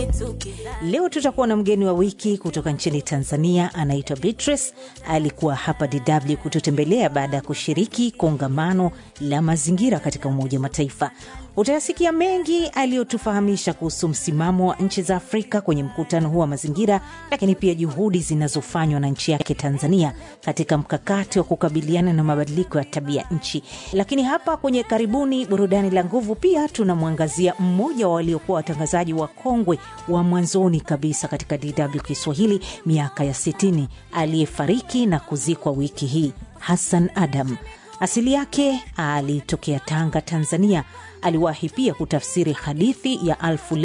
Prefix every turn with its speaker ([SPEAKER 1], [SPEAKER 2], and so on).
[SPEAKER 1] Leo tutakuwa na mgeni wa wiki kutoka nchini Tanzania, anaitwa Beatrice. Alikuwa hapa DW kututembelea baada ya kushiriki kongamano la mazingira katika Umoja wa Mataifa. Utayasikia mengi aliyotufahamisha kuhusu msimamo wa nchi za Afrika kwenye mkutano huu wa mazingira, lakini pia juhudi zinazofanywa na nchi yake Tanzania katika mkakati wa kukabiliana na mabadiliko ya tabia nchi. Lakini hapa kwenye karibuni burudani la nguvu, pia tunamwangazia mmoja wa waliokuwa watangazaji wa kongwe wa mwanzoni kabisa katika DW Kiswahili miaka ya 60 aliyefariki na kuzikwa wiki hii, Hassan Adam. Asili yake alitokea Tanga, Tanzania. Aliwahi pia kutafsiri hadithi ya Alfu